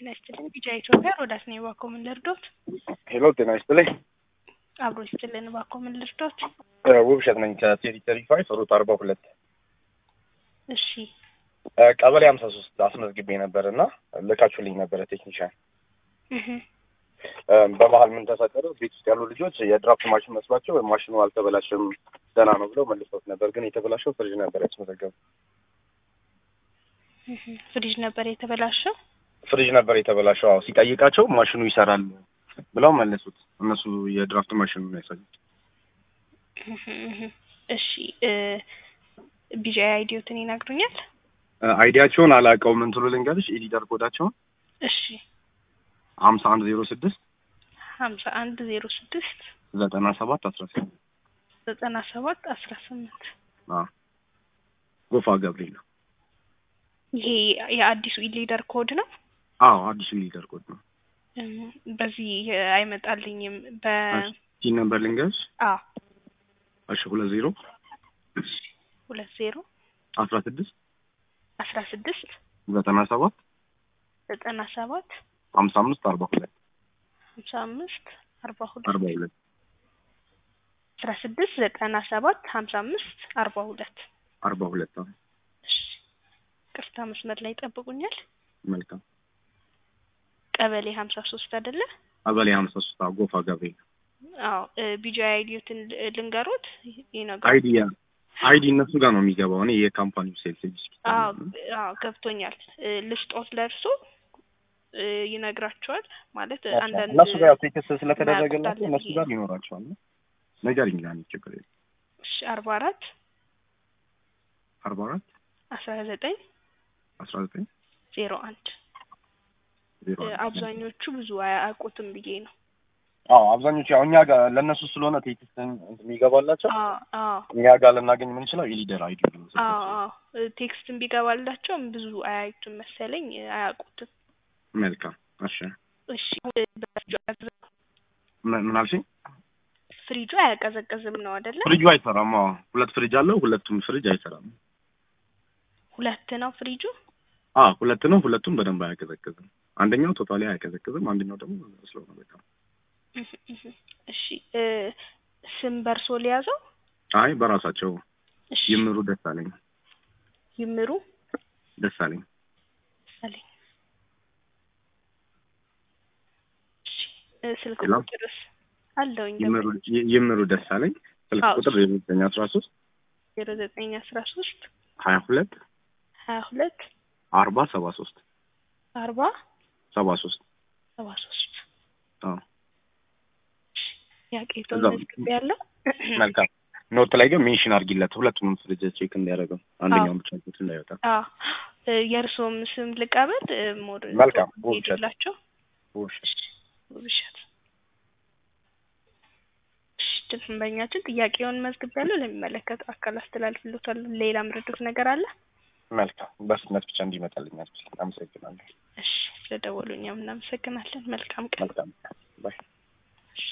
ጤና ይስጥልኝ። ቢጫ ኢትዮጵያ ሮዳስ ነኝ። እባክዎ ምን ልርዶት? ሄሎ ጤና ይስጥልኝ። አብሮ ይስጥልን። እባክዎ ምን ልርዶት? ውብሸት ነኝ ከቴሪተሪ ፋይፍ ሩት አርባ ሁለት እሺ ቀበሌ ሀምሳ ሶስት አስመዝግቤ ነበር እና ልካችሁልኝ ነበረ ቴክኒሻን። እህ በመሀል ምን ተፈጠረ? ቤት ውስጥ ያሉ ልጆች የድራፍት ማሽን መስሏቸው ማሽኑ አልተበላሸም ደህና ነው ብለው መልሰውት ነበር። ግን የተበላሸው ፍሪጅ ነበር ያስመዘገቡ። እህ ፍሪጅ ነበር የተበላሸው። ፍሪጅ ነበር የተበላሸው። አዎ ሲጠይቃቸው ማሽኑ ይሰራል ብለው መለሱት። እነሱ የድራፍት ማሽኑ ነው ያሳዩት። እህ እህ እሺ ቢጫ አይዲዮትን ይነግሩኛል? አይዲያቸውን አላውቀውም። እንትኑ ልንገርሽ ኤዲተር ኮዳቸውን እሺ ሀምሳ አንድ ዜሮ ስድስት ሀምሳ አንድ ዜሮ ስድስት ዘጠና ሰባት አስራ ስምንት ዘጠና ሰባት አስራ ስምንት ጎፋ ገብርኤል ነው። ይሄ የአዲሱ ኢሊደር ኮድ ነው። አዎ አዲሱ ሊደር ኮድ ነው። እም፣ በዚህ አይመጣልኝም። በ ቲን ነምበር ልንገርሽ። አ እሺ ሁለት ዜሮ ሁለት ዜሮ አስራ ስድስት አስራ ስድስት ዘጠና ሰባት ዘጠና ሰባት ሀምሳ አምስት አርባ ሁለት ሀምሳ አምስት አርባ ሁለት አርባ ሁለት አስራ ስድስት ዘጠና ሰባት ሀምሳ አምስት አርባ ሁለት አርባ ሁለት አዎ። እሺ ቅርታ መስመር ላይ ይጠብቁኛል። መልካም ቀበሌ ሀምሳ ሶስት አይደለ? ቀበሌ ሀምሳ ሶስት አዎ፣ ጎፋ ገብርኤል አዎ ቢጂ አይዲዮትን ልንገሮት ይነገሩ አይዲ ያ አይዲ እነሱ ጋር ነው የሚገባው። እኔ የካምፓኒው ሴልስ ኤግዚኪዩቲቭ አዎ አዎ ገብቶኛል። ልስጦት ለእርሶ እ ይነግራቸዋል ማለት አንዳንድ እነሱ ጋር ቴክስት ስለተደረገላቸው ማያውቁት እነሱ አለ ጋር ይኖራቸዋል። ነገር ይላል ችግር የለም። እሺ አርባ አራት አርባ አራት አስራ ዘጠኝ አስራ ዘጠኝ ዜሮ አንድ ዜሮ እ አንድ አብዛኞቹ ብዙ አያውቁትም ብዬ ነው። አዎ አብዛኞቹ ያው እኛ ጋር ለእነሱ ስለሆነ ቴክስት የሚገባላቸው አዎ አዎ እኛ ጋር ልናገኝ የምንችለው የሊደር አይዲ ነው። አዎ አዎ ቴክስትን ቢገባላቸውም ብዙ አያዩትም መሰለኝ አያውቁትም። መልካም እሺ። እሺ በፍሪጁ አያቀዘ- ምን ምን አልሽኝ? ፍሪጁ አያቀዘቅዝም ነው አይደለ? ፍሪጁ አይሰራም። አዎ ሁለት ፍሪጅ አለው። ሁለቱም ፍሪጅ አይሰራም። ሁለት ነው ፍሪጁ። አዎ ሁለት ነው። ሁለቱም በደንብ አያቀዘቅዝም። አንደኛው ቶታሊ አያቀዘቅዝም። አንደኛው ደግሞ ስለሆነ በቃ እህ እህ እሺ እ ስም በርሶ ሊያዘው? አይ በራሳቸው እሺ ይምሩ ደሳለኝ ይምሩ ደሳለኝ አለኝ። እሺ እ ስልክ ሄሎ? ቁጥርስ አለውኝ ይምሩ ይ- ይምሩ ደሳለኝ ስልክ አዎ። ቁጥር ዘጠኝ አስራ ሶስት ዜሮ ዘጠኝ አስራ ሶስት ሀያ ሁለት ሀያ ሁለት አርባ ሰባ ሶስት አርባ ሰባ ሶስት ሰባ ሶስት አዎ ያቄቶን እዛው- መዝግብ ያለው መልካም ኖት ላይ ግን ሜንሽን አድርጊለት ሁለቱንም ፍሪጅ ቼክ እንዲያደርገው አንደኛውን ብቻ ቼክ እንዳይወጣ አዎ እ የእርስዎም ስም ልቀበል እ ሞር መልካም፣ ውብሸት። ሄዱላቸው ውብሸት ውብሸት እሺ ደንበኛችን ጥያቄውን መዝግብ ያለው ለሚመለከተው አካል አስተላልፍሎታል ሌላ ምረዱት ነገር አለ መልካም በፍጥነት ብቻ እንዲመጣልኝ አመሰግናለሁ እሺ ስለደወሉ እኛም እናመሰግናለን መልካም ቀን መልካም ባይ